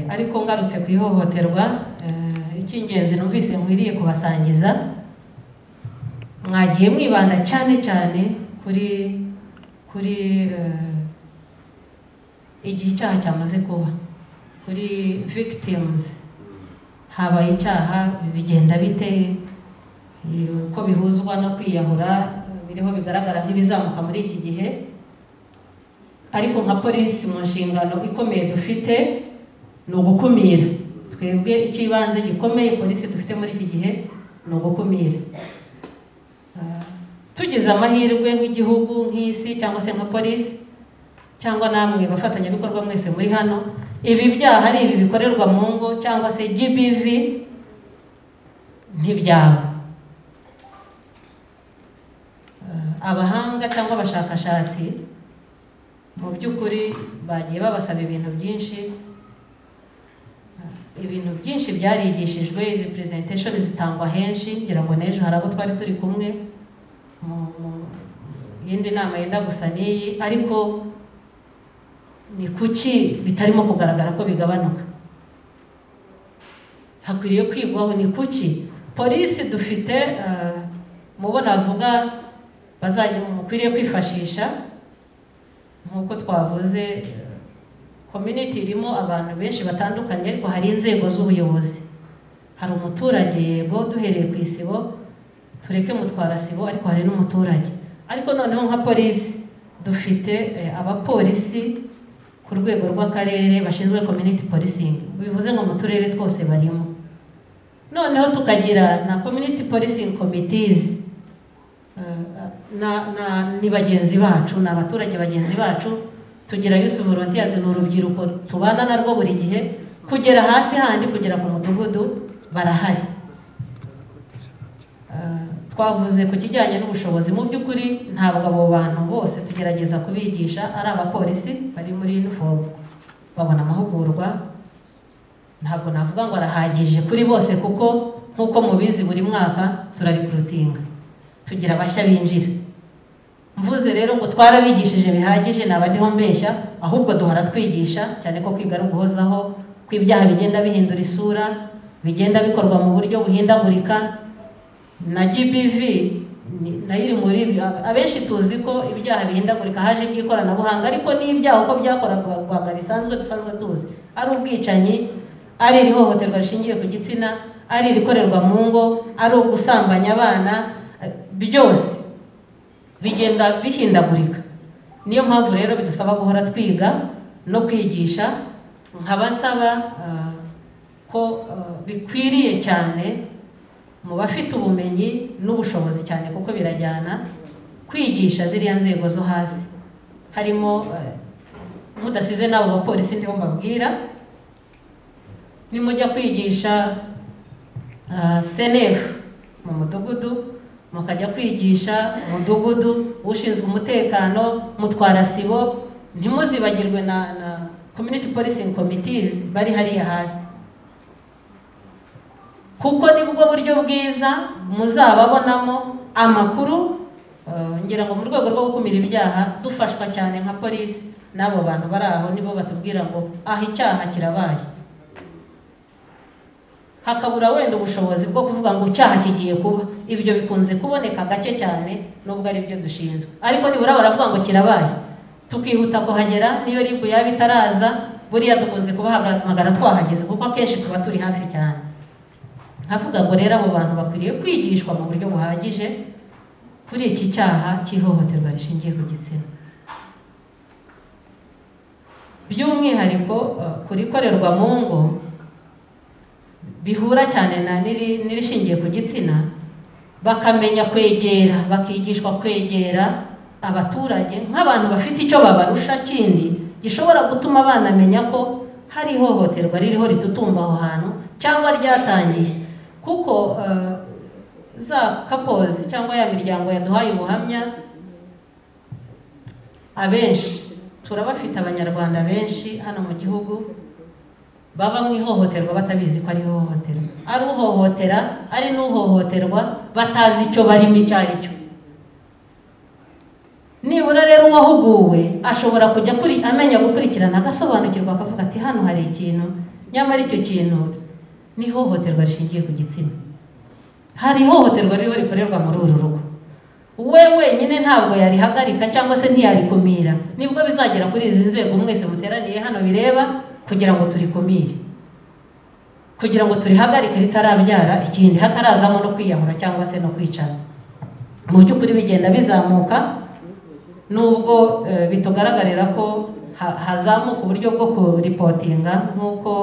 ariko ngarutse ku ihohoterwa icy'ingenzi numvise nkwiriye kubasangiza mwagiye mwibanda cyane cyane kuri kuri igihe icyaha cyamaze kuba kuri victims habaye icyaha bigenda bite ko bihuzwa no kwiyahura biriho bigaragara nk'ibizamuka muri iki gihe ariko nka polisi mu nshingano ikomeye dufite ni ugukumira twebwe icy'ibanze gikomeye polisi dufite muri iki gihe ni ugukumira tugize amahirwe nk'igihugu nk'isi cyangwa se nka polisi cyangwa namwe bafatanyabikorwa mwese muri hano ibi byaha ari ibi bikorerwa mu ngo cyangwa se gbv ntibyaba abahanga cyangwa abashakashatsi mu by'ukuri bagiye babasaba ibintu byinshi ibintu byinshi byarigishijwe izi presentation zitangwa henshi ngira ngo n'ejo hari abo twari turi kumwe mu yindi nama yenda gusa n'iyi ariko ni kuki bitarimo kugaragara ko bigabanuka hakwiriye kwigwaho ni kuki polisi dufite mubona avuga bazajya mukwiriye kwifashisha nk'uko twavuze community irimo abantu benshi batandukanye ariko hari inzego z'ubuyobozi hari umuturage yego duhereye ku isibo tureke mutwara sibo ariko hari n'umuturage ariko noneho nka polisi dufite abapolisi ku rwego rw'akarere bashinzwe community policing bivuze ngo mu turere twose barimo noneho tukagira na community policing committees na, na ni bagenzi bacu ni abaturage bagenzi bacu tugira yusu volunteers ni urubyiruko tubana narwo buri gihe kugera hasi handi kugera ku mudugudu barahari twavuze ku kijyanye n'ubushobozi mu by'ukuri ntabwo abo bantu bose tugerageza kubigisha ari abapolisi bari muri inifomu babona amahugurwa ntabwo navuga ngo arahagije kuri bose kuko nk'uko mubizi buri mwaka turarikurutinga tugira abashya binjira mvuze rero ngo twarabigishije bihagije ntabadiho mbeshya ahubwo duhora twigisha cyane ko kwiga ari uguhozaho ko ibyaha bigenda bihindura isura bigenda bikorwa mu buryo buhindagurika na gbv nayo iri muri abenshi tuzi ko ibyaha bihindagurika haje iby'ikoranabuhanga ariko n'ibyaha uko byakorwaga bisanzwe dusanzwe tuzi ari ubwicanyi ari iri hohoterwa rishingiye ku gitsina ari irikorerwa mu ngo ari ugusambanya abana byose bigenda bihindagurika niyo mpamvu rero bidusaba guhora twiga no kwigisha nkabasaba ko bikwiriye cyane mu bafite ubumenyi n'ubushobozi cyane kuko birajyana kwigisha ziriya nzego zo hasi harimo mudasize n'abo bapolisi ndiho mbabwira nimujya kwigisha senefu mu mudugudu mukajya kwigisha umudugudu ushinzwe umutekano mutwara sibo ntimuzibagirwe na community policing committees bari hariya hasi kuko nibwo buryo bwiza muzababonamo amakuru ngira ngo mu rwego rwo gukumira ibyaha dufashwa cyane nka polisi n'abo bantu bari aho nibo batubwira ngo aha icyaha kirabaye hakabura wenda ubushobozi bwo kuvuga ngo icyaha kigiye kuba ibyo bikunze kuboneka gake cyane nubwo ari byo dushinzwe ariko nibura baravuga ngo kirabaye tukihuta kuhagera niyo ribu yaba itaraza buriya dukunze kubahamagara twahageze kuko akenshi tuba turi hafi cyane nkavuga ngo rero abo bantu bakwiriye kwigishwa mu buryo buhagije kuri iki cyaha cy'ihohoterwa rishingiye ku gitsina by'umwihariko kurikorerwa mu ngo bihura cyane na n'irishingiye ku gitsina bakamenya kwegera bakigishwa kwegera abaturage nk'abantu bafite icyo babarusha kindi gishobora gutuma banamenya ko hari ihohoterwa ririho ritutumba aho hantu cyangwa ryatangiye kuko za kapozi cyangwa ya miryango yaduhaye ubuhamya abenshi turabafite abanyarwanda benshi hano mu gihugu baba mu ihohoterwa batabizi ko ari ihohoterwa ari uhohotera ari n'uhohoterwa batazi icyo barimo icyo ari cyo ni nibura rero uwahuguwe ashobora kujya kuri amenya gukurikirana agasobanukirwa akavuga ati hano hari ikintu nyamara icyo kintu ni ihohoterwa rishingiye ku gitsina hari ihohoterwa ririho rikorerwa muri uru rugo we wenyine ntabwo yarihagarika cyangwa se ntiyarikumira nibwo bizagera kuri izi nzego mwese muteraniye hano bireba kugira ngo turikumire kugira ngo turihagarike ritarabyara ikindi hatarazamo no kwiyahura cyangwa se no kwicana mu by'ukuri bigenda bizamuka nubwo eh, bitugaragarira ko ha- hazamuka uburyo bwo kuripotinga nk'uko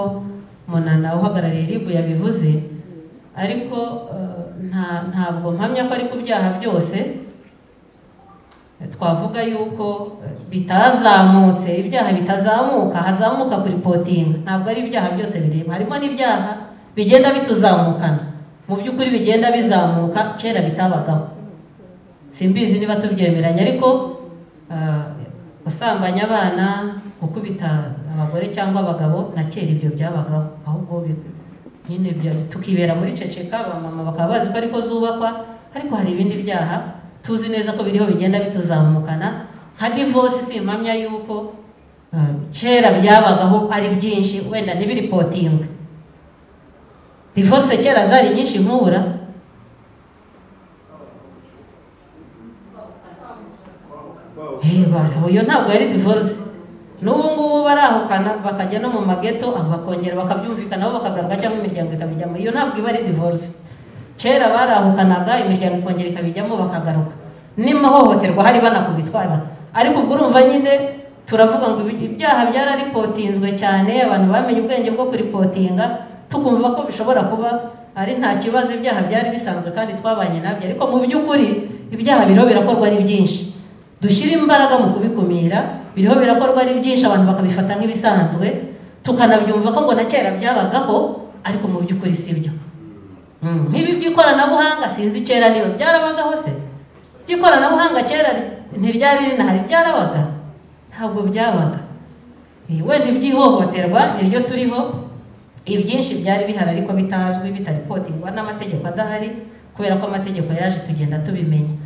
munana uhagarariye ribu yabivuze ariko eh, nta- ntabwo mpamya ko ari ku byaha byose Eh, twavuga yuko eh, bitazamutse ibyaha bitazamuka hazamuka kuripotinga ntabwo ari ibyaha byose bireba harimo n'ibyaha bigenda bituzamukana mu by'ukuri bigenda bizamuka kera bitabagaho simbizi niba tubyemeranya ariko ah, gusambanya abana gukubita abagore cyangwa abagabo na kera ibyo byabagaho ahubwo bi- nyine bya- tukibera muri ceceka abamama bakaba bazi ko ariko zubakwa ariko hari ibindi byaha tuzi neza ko biriho bigenda bituzamukana nka divorce si impamya yuko ah, kera byabagaho ari byinshi wenda ntibiripotingwe divorce kera zari nyinshi nkubura Eh, bara- Oyo ntabwo yari divorce n'ubu ngubu barahukana bakajya no mu mageto abo bakongera bakabyumvikanaho bakagaruka cyangwa imiryango ikabijyamo iyo ntabwo iba ari divorce kera barahukanaga imiryango ikongera ikabijyamo bakagaruka n'imahohoterwa hari banakubitwara ariko ubwo urumva nyine turavuga ngo ibi- ibyaha byararipotinzwe cyane abantu bamenye ubwenge bwo kuripotinga tukumva ko bishobora kuba ari nta kibazo ibyaha byari bisanzwe kandi twabanye nabyo ariko mu by'ukuri ibyaha biriho birakorwa ari byinshi dushyire imbaraga mu kubikumira biriho birakorwa ari byinshi abantu bakabifata nk'ibisanzwe tukanabyumva ko ngo na kera byabagaho ariko mu by'ukuri si byo Mm, nk'ibi by'ikoranabuhanga sinzi kera niba byarabagaho se iby'ikoranabuhanga kera ntiryari rinahari byarabaga ntabwo byabaga Eh, wenda iby'ihohoterwa niryo turiho ibyinshi byari bihari ariko bitazwi bitaripotingwa n'amategeko adahari kubera ko amategeko yaje tugenda tubimenya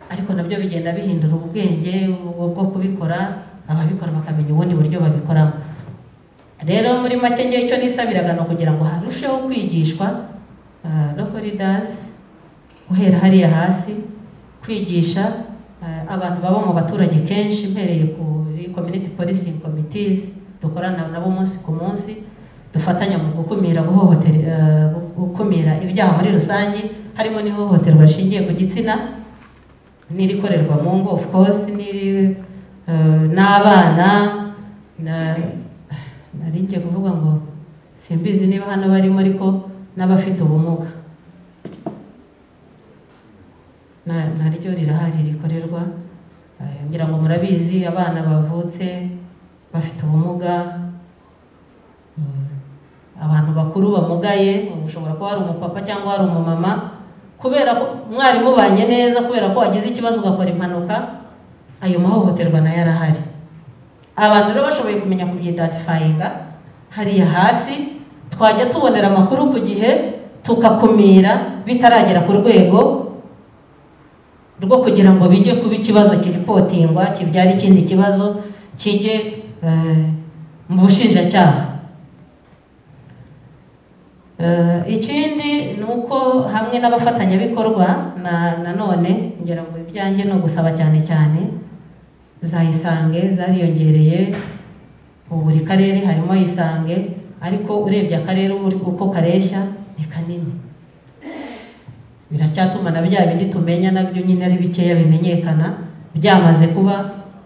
ariko nabyo bigenda bihindura ubwenge bwo bwo kubikora ababikora bakamenya ubundi buryo babikoramo rero muri make ngewe icyo nisabiraga ni ukugira ngo harusheho kwigishwa loforidazi guhera hariya hasi kwigisha ah, abantu baba mu baturage kenshi mpereye kuri community policing committees dukorana nabo umunsi ku munsi dufatanya mu gukumira guhohotera ah, gukumira ibyaha muri rusange harimo n'ihohoterwa rishingiye ku gitsina n'irikorerwa mu ngo of course n'iri eh, n'abana na- nari ngiye kuvuga ngo simbizi niba hano barimo ariko n'abafite ubumuga Na- naryo rirahari rikorerwa Eh, ngira ngo murabizi abana bavutse bafite ubumuga Mm, abantu bakuru bamugaye ushobora kuba hari umupapa cyangwa hari umumama kubera ko mwari mubanye neza kubera ko wagize ikibazo ugakora impanuka ayo mahohoterwa nayo arahari abantu rero bashoboye kumenya kubyidatifayinga hariya hasi twajya tubonera amakuru ku gihe tukakumira bitaragera ku rwego rwo kugira ngo bijye kuba ikibazo kiripotingwa kibyara ikindi kibazo kijye eh, mu bushinjacyaha Eh, ikindi ni uko hamwe n'abafatanyabikorwa na nanone ngira ngo ibyanjye ni ugusaba cyane cyane za isange zariyongereye mu buri karere harimo isange ariko urebye akarere ubu uko kareshya ni kanini biracyatuma na bya bindi tumenya nabyo nyine ari bikeya bimenyekana byamaze kuba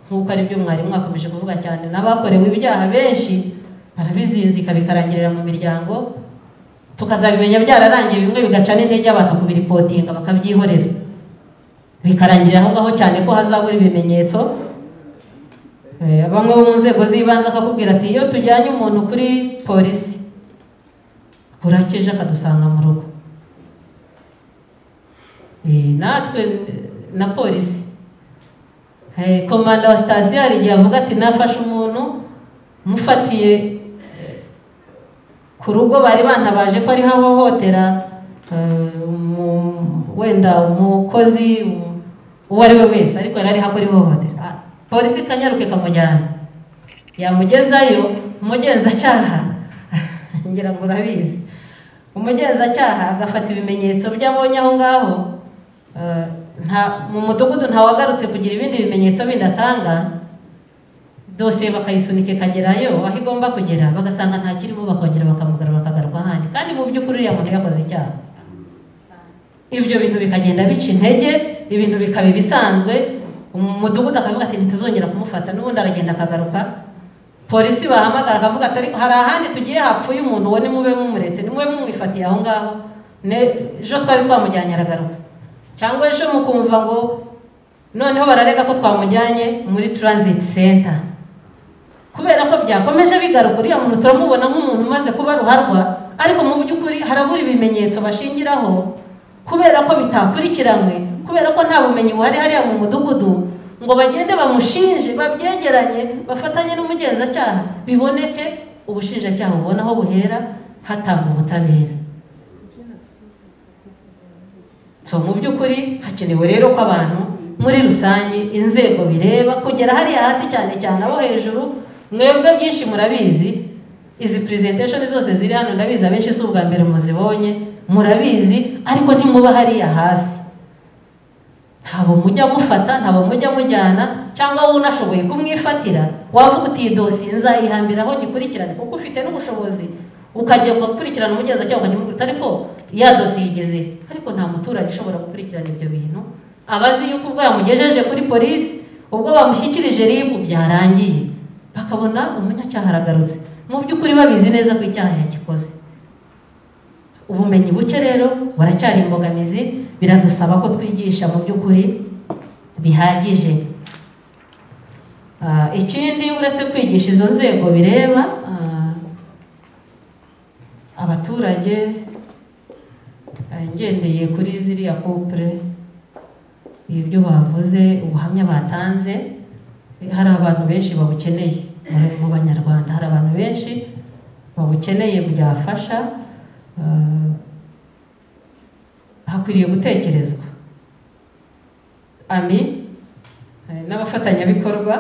nk'uko ari byo mwarimu mwakomeje kuvuga cyane n'abakorewe ibyaha benshi barabizinzika bikarangirira mu miryango tukazabimenya byararangiye bimwe bigacana intege abantu kubiripotinga bakabyihorera bikarangirira aho ngaho cyane ko hazabura ibimenyetso Eh, bamwe bo mu nzego z'ibanze akakubwira ati iyo tujyanye umuntu kuri polisi burakije akadusanga mu rugo Eh, natwe eh, na polisi Eh, komanda wa sitasiyo hari igihe avuga ati nafashe umuntu mufatiye ku rugo bari bantabaje ko ariho ahohotera eh, umu- wenda umukozi um- uwo ari we wese ariko yari ariho akora ihohotera A- polisi kanyaruke kamujyana yamugezayo umugenzacyaha ngira ngo urabizi umugenzacyaha agafata ibimenyetso by'abonye aho ngaho eh, nta- mu mudugudu ntawagarutse kugira ibindi bimenyetso bindi atanga dosiye bakayisunika ikagerayo aho igomba kugera bagasanga ntakirimo bakongera bakamugarura bakagaruka ahandi kandi mu by'ukuri uriya muntu yakoze icyaha ibyo bintu bikagenda bica intege ibintu bikaba ibisanzwe umudugudu akavuga ati ntituzongera kumufata n'ubundi aragenda akagaruka polisi bahamagara akavuga ati "Ariko hari ahandi tugiye hapfuye umuntu uwo nimube mumuretse nimube mumwifatiye aho ngaho Ne- ejo twari twamujyanye aragaruka cyangwa ejo mukumva ngo noneho bararega ko twamujyanye muri transit center kubera ko byakomeje bigaruka uriya muntu turamubona nk'umuntu umaze kuba ruharwa ariko mu by'ukuri harabura ibimenyetso bashingiraho kubera ko bitakurikiranywe kubera ko nta bumenyi buhari hariya mu mudugudu ngo bagende bamushinje babyegeranye bafatanye n'umugenzacyaha biboneke ubushinjacyaha bubona aho buhera hatanga ubutabera so mu by'ukuri hakenewe rero ko abantu muri rusange inzego bireba kugera hariya hasi cyane cyane abo hejuru mwebwe byinshi murabizi izi presentation zose ziri hano ndabizi abenshi si ubwa mbere muzibonye murabizi ariko ntimuba hariya hasi ntabwo mujya mufata ntabwo mujya mujyana cyangwa wowe unashoboye kumwifatira wavuga uti iyi dosiye nzayihambiraho gikurikirane kuko ufite n'ubushobozi ukajya gukurikirana umugenzacyaha ukagemukurikiza ariko ya dosiye igeze ariko nta muturage ushobora gukurikirana ibyo bintu aba azi yuko ubwo yamugejeje kuri polisi ubwo bamushyikirije ribu byarangiye bakabona umunyacyaha aragarutse mu by'ukuri babizi neza ko icyaha yagikoze ubumenyi buke rero buracyari imbogamizi biradusaba ko twigisha mu by'ukuri bihagije Ah, ikindi uretse kwigisha izo nzego bireba ah, abaturage ah, ngendeye kuri ziriya couple ibyo bavuze ubuhamya batanze hari abantu benshi babukeneye mu- mu banyarwanda hari abantu benshi babukeneye byafasha ah, hakwiriye gutekerezwa ami eh, n'abafatanyabikorwa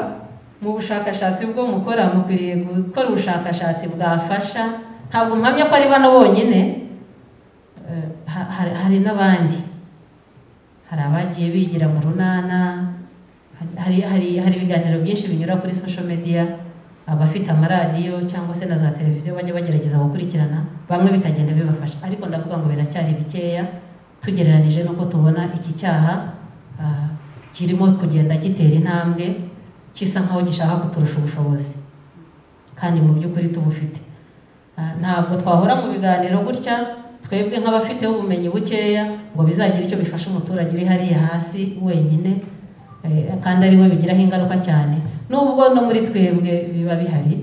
mu bushakashatsi bwo mukora mukwiriye gukora ubushakashatsi bwafasha ntabwo mpamya ko ari bano bonyine eh, ha- hari- hari n'abandi hari abagiye bigira mu runana hari hari hari ibiganiro byinshi binyura kuri social media abafite amaradiyo cyangwa se na za televiziyo bajya bagerageza gukurikirana bamwe bikagenda bibafasha ariko ndavuga ngo biracyari bikeya tugereranije n'uko tubona iki cyaha ah, kirimo kugenda gitera intambwe kisa nk'aho gishaka kuturusha ubushobozi kandi mu by'ukuri tubufite Ah, ntabwo twahora mu biganiro gutya twebwe nk'abafite ubumenyi bukeya ngo bizagira icyo bifasha umuturage uri hariya hasi wenyine eh, kandi ari we bigiraho ingaruka cyane n'ubwo no muri twebwe biba bihari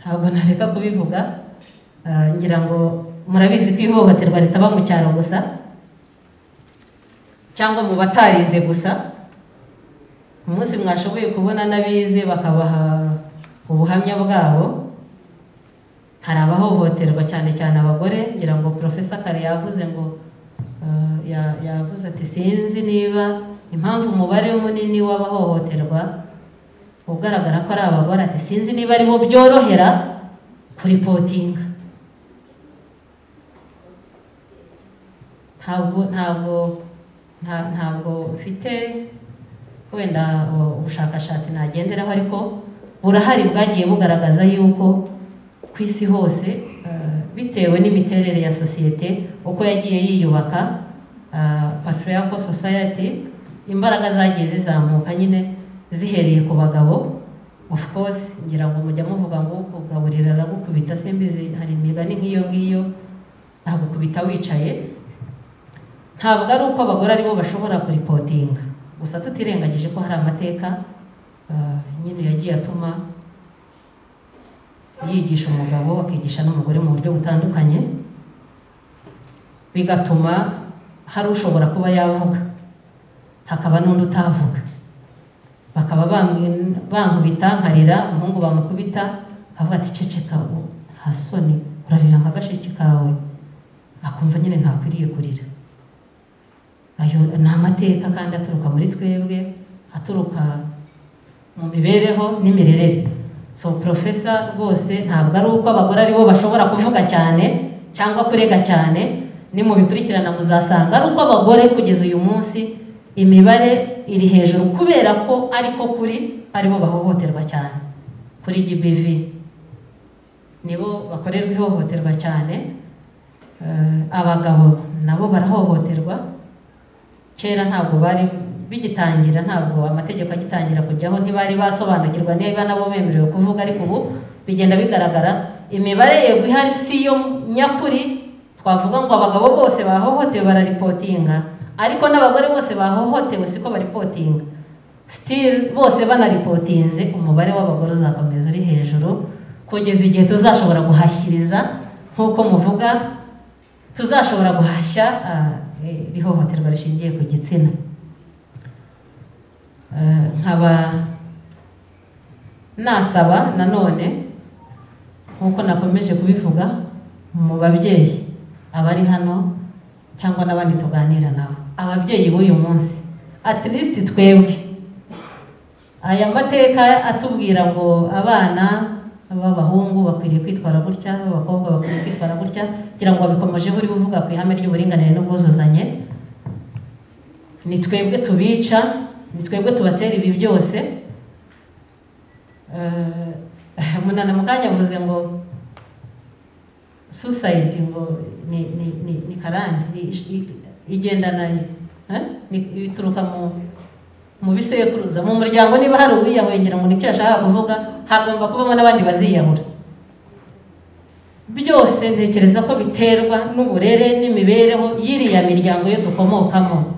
ntabwo nareka kubivuga Ah, ngira ngo murabizi ko ihohoterwa ritaba mu cyaro gusa cyangwa mu batarize gusa umunsi mwashoboye kubona n'abize bakabaha ubuhamya bwabo hari abahohoterwa cyane cyane abagore ngira ngo profesa kare yavuze ngo eh, ya- yavuze ati sinzi niba impamvu umubare munini w'abahohoterwa ugaragara ko ari abagore ati sinzi niba ari bo byorohera kuripotinga ntabwo ntabwo nta- ntabwo mfite wenda uh, ubushakashatsi nagenderaho ariko burahari bwagiye bugaragaza yuko ku isi hose uh, bitewe n'imiterere ya sosiyete uko yagiye yiyubaka uh, patriarchal society imbaraga zagiye zizamuka nyine zihereye ku bagabo of course ngira ngo mujya muvuga ngo kugaburira aragukubita simbizi hari imigani nk'iyo ngiyo agukubita wicaye ntabwo ari uko abagore aribo bashobora kuripotinga gusa tutirengagije ko hari amateka ah, nyine yagiye atuma yigisha umugabo akigisha n'umugore mu buryo butandukanye bigatuma hari ushobora kuba yavuga hakaba n'undi utavuga bakaba bamwi- bankubita nkarira umuhungu bamukubita avuga ati ceceka ubu nta soni urarira nka gasheke kawe akumva nyine ntakwiriye kurira ayo ni amateka kandi aturuka muri twebwe aturuka mu mibereho n'imirerere so profesa rwose ntabwo ari uko abagore aribo bashobora kuvuga cyane cyangwa kurega cyane ni mu bikurikirana muzasanga ari uko abagore kugeza uyu munsi imibare iri hejuru kubera ko ariko kuri aribo bahohoterwa cyane kuri GBV nibo bakorerwa ihohoterwa cyane Eh, abagabo nabo barahohoterwa kera ntabwo bari bigitangira ntabwo amategeko agitangira kujyaho ntibari basobanukirwa niba nabo bemerewe kuvuga ariko ubu bigenda bigaragara imibare yego ihari si yo nyakuri twavuga ngo abagabo bose bahohotewe bararipotinga ariko n'abagore bose bahohotewe siko baripotinga still bose banaripotinze umubare w'abagore uzakomeza uri hejuru kugeza igihe tuzashobora guhashyiriza nk'uko muvuga tuzashobora guhashya ah, eh, ihohoterwa rishingiye ku gitsina Eh, nkaba nasaba nanone nk'uko nakomeje kubivuga mu babyeyi abari hano cyangwa n'abandi tuganira nabo ababyeyi b'uyu munsi at least twebwe aya mateka atubwira ngo abana b'abahungu bakwiriye kwitwara gutya b'abakobwa bakwiriye kwitwara gutya kugira ngo babikomeje buri buvuga ku ihame ry'uburinganire n'ubwuzuzanye ni twebwe tubica ni twebwe tubatera ibi byose Eh, munana mu kanya avuze ngo suicide ngo ni ni ni ni karande i- i- igendana eh? Ni- bituruka mu mu bisekuruza mu muryango niba hari uwiyahwengera ngo nibyo yashakaga kuvuga hagomba kubamo n'abandi baziyahura byose ntekereza ko biterwa n'uburere n'imibereho y'iriya miryango yo dukomokamo